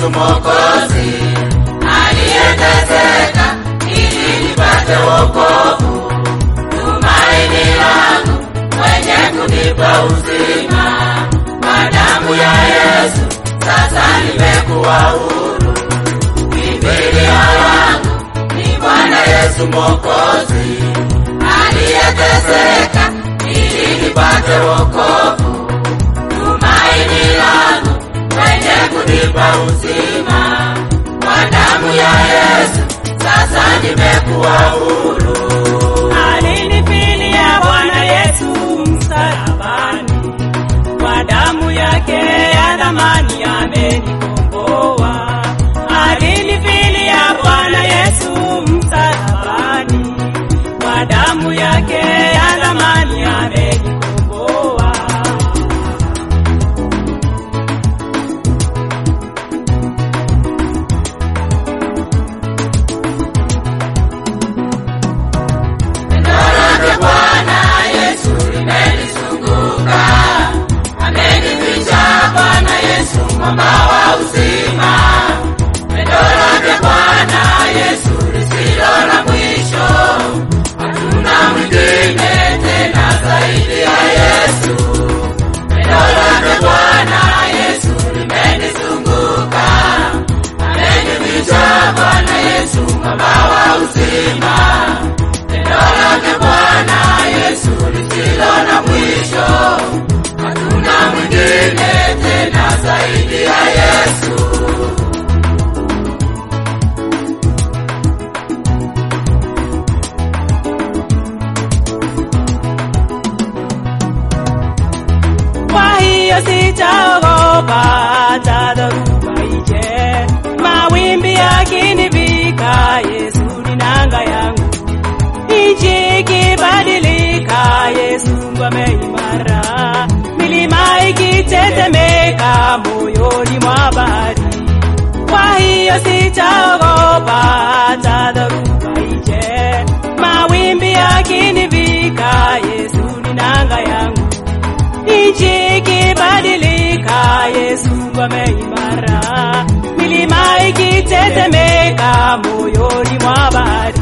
Yesu Mwokozi aliyeteseka ili nipate wokovu, tumaini langu mwenye kunipa uzima. Kwa damu ya Yesu sasa nimekuwa huru. Kimbilio langu ni Bwana Yesu Mwokozi aliyeteseka ili nipate wokovu, tumaini langu mwenye kunipa uzima. Kwa damu ya Yesu sasa nimekuwa huru. Alinifilia Bwana Yesu msalabani, kwa damu yake ya thamani amenikomboa. Alinifilia Bwana Yesu msalabani, kwa damu yake ya thamani amenikomboa. Pendo lake Bwana Yesu limenizunguka, amenificha Bwana Yesu mwamba wa uzima. Pendo lake Bwana Yesu lisilo na mwisho, hatuna mwingine tena zaidi ya Yesu. Pendo lake Bwana Yesu limenizunguka, amenificha Bwana Yesu mwamba wa uzima. Pendo lake Bwana Yesu lisilo na mwisho, hatuna mwingine tena zaidi ya Yesu. Kwa hiyo sitaogopa hata dhoruba ije, mawimbi yakinivika, Yesu ni nanga yangu. Nchi ikibadilika, Yesu ngome imara, milima ikitetemeka moyoni mwa bahari. Kwa hiyo sitaogopa hata dhoruba ije, mawimbi yakinivika, Yesu ni nanga yangu nchi ikibadilika, Yesu ngome imara, milima ikitetemeka moyoni mwa bahari.